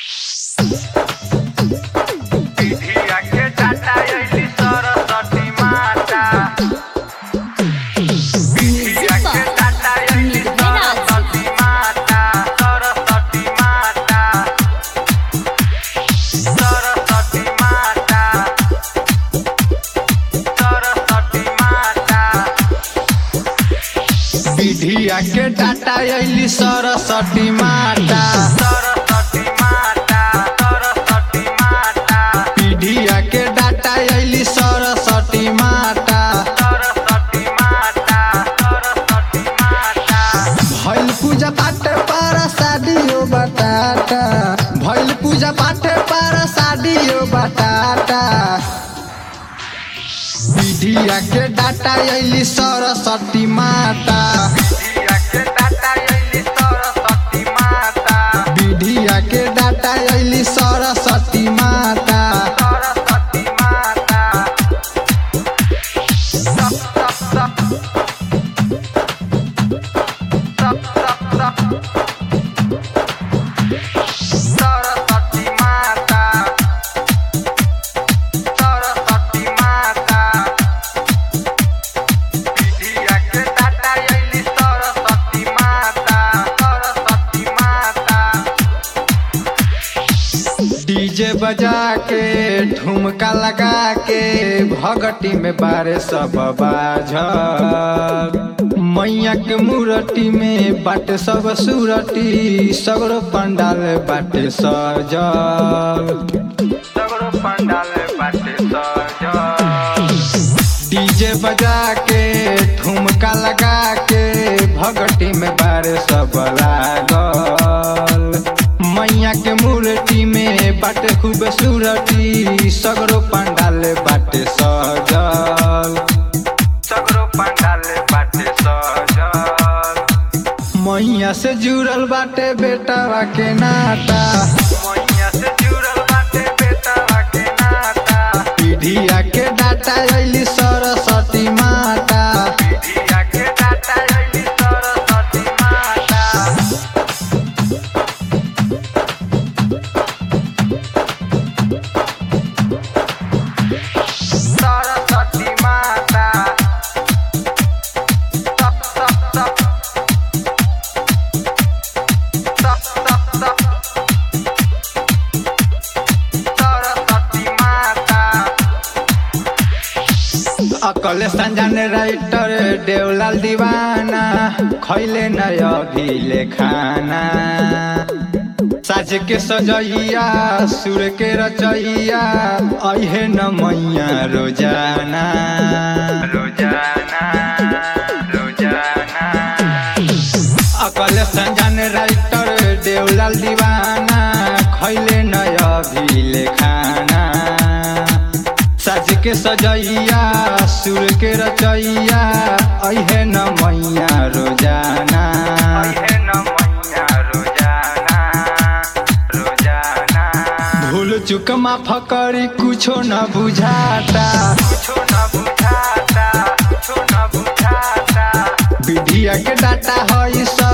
पीढ़िया के टाटा अइली सरस्वती माता पीढ़िया के टाटा अइली सरस्वती माता सरस्वती माता सरस्वती माता सरस्वती माता पीढ़िया के डाटा अइली सरस्वती माता सरस्वती माता सरस्वती माता पीढ़िया के डाटा अइली सरस्वती माता सरस्वती माता सरस्वती माता भइल पूजा पाठ पर शादियो बटाटा भइल पूजा पाठ पर शादियो बटाटा पीढ़िया के डाटा अइली सरस्वती माता पीढ़िया के टाटा अइली सरस्वती माता पीढ़िया के डाटा अइली सरस्वती माता सरस्वती माता सप सप सप सप सप सप सरस्वती माता सरस्वती माता पीढ़िया के टाटा अइली सरस्वती माता सरस्वती माता डीजे बजा के ठुमका लगा के भगटी में बारे सब बाझल मैया के मूर्ति में बाटे सब सूरती सगरो पंडाल बाटे सजल सगरो पंडाल बाटे सजल डीजे बजा के ठुमका लगा के भगटी में बारे सब लागल मैया के मूर्ति में बाटे खूब सूरती सगरो पंडाल बाटे सजल सगरो पंडाल बाटे सजल मैया से जुड़ल बाटे बेटावा के नाता मैया से जुड़ल बाटे बेटा के नाता पीढ़िया के डाटा अइली सरस्वती माता पीढ़िया के टाटा अइली सरस्वती माता सरस्वती माता सप सप सप सप सप सप सरस्वती माता अकल संजन राइटर देवलाल दीवाना खैले नय अभिले खाना साज के सजैया सुर के रचैया अहे न मैया रोजाना रोजाना रोजाना अकल संजन राइटर देवलाल दीवाना खैले नय अभिले खाना साज के सजैया सुर के रचैया अहे न मैया रोजाना अहे न मैया रोजाना रोजाना भूल चुक माफ करी कुछो न बुझाता कुछो न बुझाता कुछो न बुझाता विधिया के डाटा हई सब